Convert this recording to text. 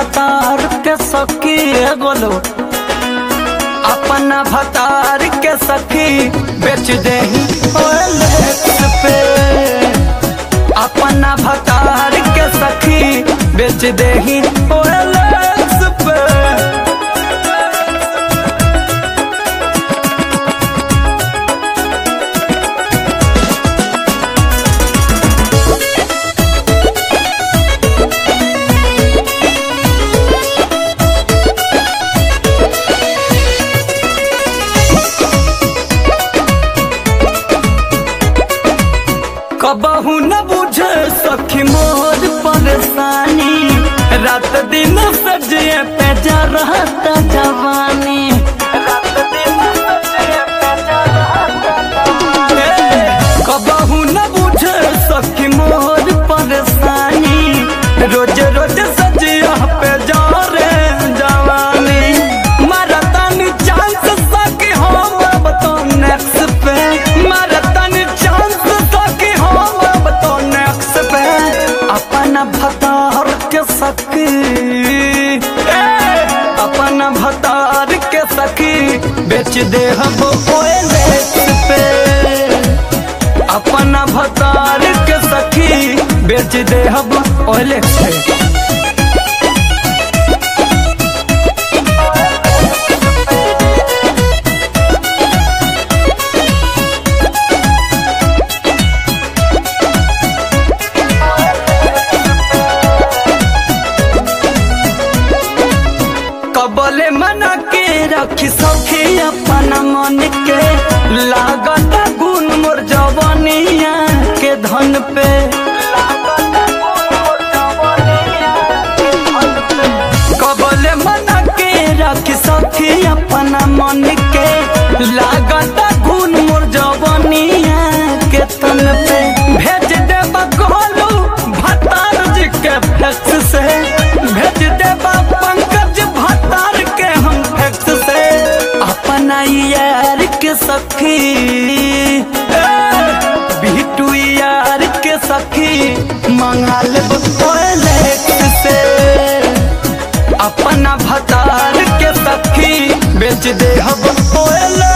भतार के सखी ए बोलो अपना भतार के सखी बेच दे पे अपना भतार के सखी बेच दे पे कबहू न बुझे सखी मोर परेशानी रात दिन सजिए पे जा रहता जवानी रात दिन सजिए पे जा रहता जवानी। कबहू न बुझे सखी मोर परेशानी रोज रोज सजिया पे जा रे जवानी मरतन चांस सखी हम अब तो नेक्स्ट पे मरतन चांस सखी हम अब तो नेक्स्ट पे अपना भतार के सखी ए, अपना भतार के सखी बेच दे हम OLX पे अपना भतार के सखी बेच दे हम OLX पे कबले मना के रखी सखी अपना मन के लागत गुण मोर जवनिया के धन पे कबले मना के रखी सखी अपना मन के लागत गुण मोर जवनिया के तन पे भेज दे बगोलू भतार जी के फैक्स से भेज दे पंकज भतार के हम फैक्स से अपना यार के सखी ए, बिटू यार के सखी मंगा ले से अपना भतार के सखी बेच दे हम ओएल